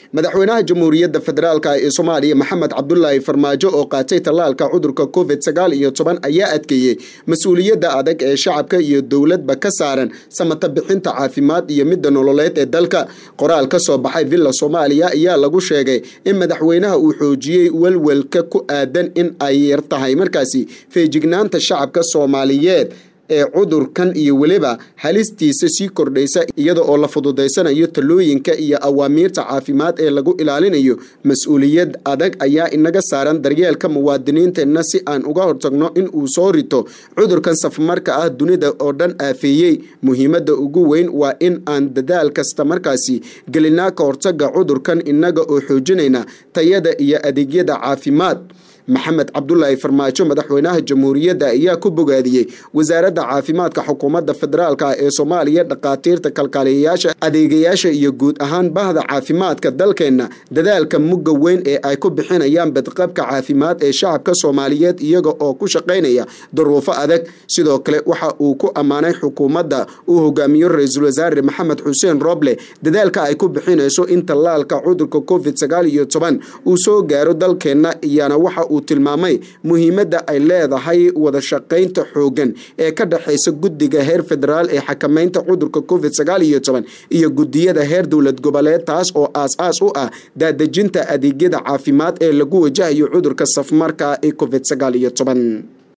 madaxweynaha jamhuuriyadda federaalk ee soomaaliya maxamed cabdulaahi farmaajo oo qaatay tallaalka cudurka covid sagaal iyo toban ayaa adkeeyey mas-uuliyadda adag ee shacabka iyo dowladba ka saaran samata bixinta caafimaad iyo midda nololeed ee dalka qoraal ka soo baxay villa soomaaliya ayaa lagu sheegay in madaxweynaha uu xoojiyey welwelka ku aadan in ay yar tahay markaasi feejignaanta shacabka soomaaliyeed ee cudurkan iyo weliba halistiisa sii kordhaysa iyada oo la fududaysanayo talooyinka iyo awaamiirta caafimaad ee lagu ilaalinayo mas-uuliyad adag ayaa inaga saaran daryeelka muwaadiniinteenna si aan uga hortagno in uu soo rito cudurkan safmarka ah dunida oo dhan aafeeyey muhiimadda ugu weyn waa in aan dadaal kasta markaasi gelinaa ka hortaga cudurkan inaga oo xoojinayna tayada iyo adeegyada caafimaad maxamed cabdulaahi farmaajo madaxweynaha jamhuuriyadda ayaa ku bogaadiyey wasaaradda caafimaadka xukuumadda federaalk ee soomaaliya dhakhaatiirta kalkaaliyayaasha adeegayaasha iyo guud ahaan bahda caafimaadka dalkeenna dadaalka mugga weyn ee ay ku bixinayaan badqabka caafimaad ee shacabka soomaaliyeed iyaga oo ku shaqaynaya duruufo adag sidoo kale waxa uu ku ammaanay xukuumadda uu hogaamiyo ra-iisul wasaare maxamed xuseen roble dadaalka ay ku bixinayso in tallaalka cudurka covid sagaal iyo toban uu soo gaaro dalkeenna iyana waxa uu tilmaamay muhiimadda ay leedahay wada shaqaynta xoogan ee ka dhexaysa guddiga heer federaal ee xakamaynta cudurka covid sagaal iyo toban iyo guddiyada heer dowlad goboleed taas oo aas-aas u ah daadejinta adeegyada caafimaad ee lagu wajahayo cudurka safmarka ee covid sagaal iyo toban